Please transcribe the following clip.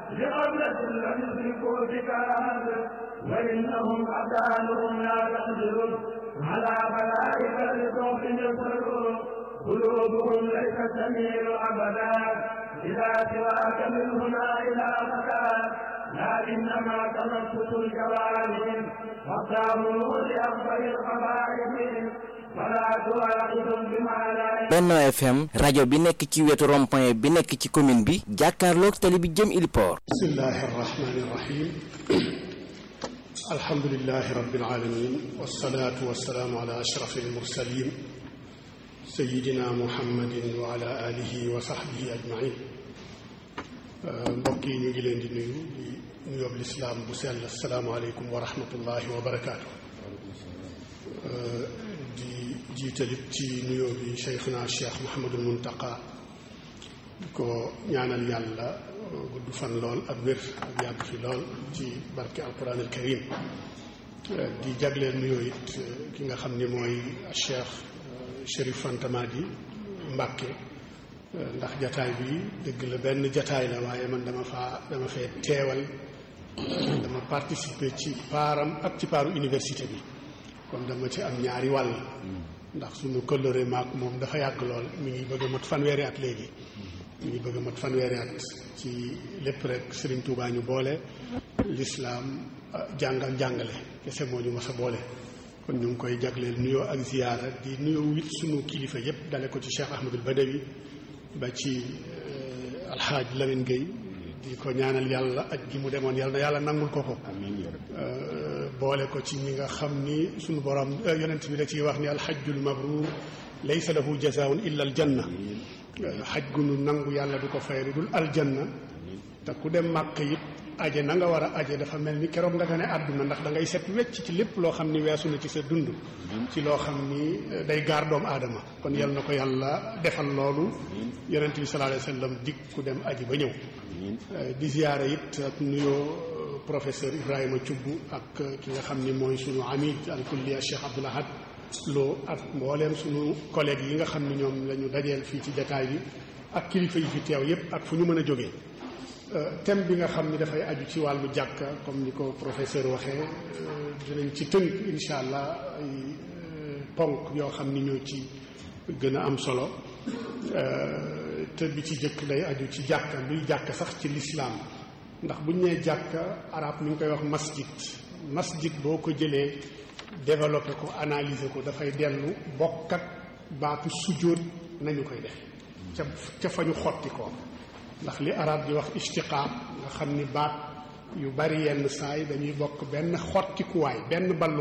لقبلة لم يدركوا بكاد وإنهم أبدانهم لا تقدر على بلائك لصوت يسر قلوبهم ليست تميل أبدا إذا سواك من هنا إلى مكة لكنما تنفس الجوارح وقاموا لأفضل القبائل فلا تواخذهم بما لا Benno FM rajo bi nekk ci wetu rond-point bi nekk ci commune bi jàkkaarloog tali bi jëm Iliport bismillahi arrahmani irrahim alhamdulilahi rabilalamin walsalaatu walsalaamu ala ashrafi almursalin sayidina muhammadin wa ala alihi wa sahbihi ajmain mbokk yi ñu ngi leen di nuyu di nuyoob lislaam bu sell asalaamualeykum wa rahmatullahi wa barakaatu di jiitalit ci nuyoo bi cheikhuna cheikh Mouhamadul Muntaqa di ko ñaanal yàlla gudd fan lool ak wér ak yàgg fi lool ci barke alquran al karim di jagleel nuyoo it ki nga xam ni mooy cheikh Chérif Fanta Madi Mbàkke ndax jataay bi dëgg la benn jataay la waaye man dama faa dama fee teewal dama participer ci paaram ak ci paaru université bi kon dama ci am ñaari wàll ndax suñu këllëre maak moom dafa yàgg lool mi ngi bëgg a mat fanweeri at léegi mi ngi bëgg a mat fanweeri at ci lépp rek Serigne Touba ñu boole lislaam jàngal jàngale kese moo ñu mas a boole kon ñu ngi koy jagleel nuyoo ak ziyaara di nuyoo it suñu kilifa yépp dale ko ci Cheikh Ahmadul Badawi ba ci alxaaj Lamine Gueye di ko ñaanal yàlla aj gi mu demoon yàlla na yàlla nangul ko ko boole ko ci ñi nga xam ni suñu borom yonent bi da ciy wax ni alxajjul mabruur laysa lahu jazaun illa aljanna xaj gu nu nangu yàlla du ko fay lu dul aljanna te ku dem màkk it aje na nga war a aje dafa mel ni keroog nga gane àdduna ndax da ngay set wecc ci lépp loo xam ni weesu na ci sa dund ci loo xam ni day gaar doomu aadama kon yal na ko yàlla defal loolu yonent bi sallallahu alayhi wa sallam dig ku dem aji ba ñëw di ziyaara it ak nuyoo professeur Ibrahima Thioub ak ki nga xam ni mooy sunu amid al kulliya Cheikh Abdoul Ahad Lo ak mbooleem sunu collègues yi nga xam ni ñoom la ñu dajeel fii ci jataay bi ak kilifa yi fi teew yépp ak fu ñu mën a jógee thème bi nga xam ni dafay aju ci wàllu jàkka comme ni ko professeur waxee dinañ ci tënk incha allah ay ponk yoo xam ni ñoo ci gën a am solo te bi ci jëkk day aju ci jàkka luy jàkka sax ci lislaam ndax buñ nee jàkka arab mi ngi koy wax masjid masjid boo ko jëlee développé ko analyser ko dafay dellu bokk ak baatu sujjóot nañu koy def ca ca fa ñu xotti ko ndax li arab di wax istiqaaq nga xam ni baat yu bari yenn saay dañuy bokk benn xottikuwaay benn ballu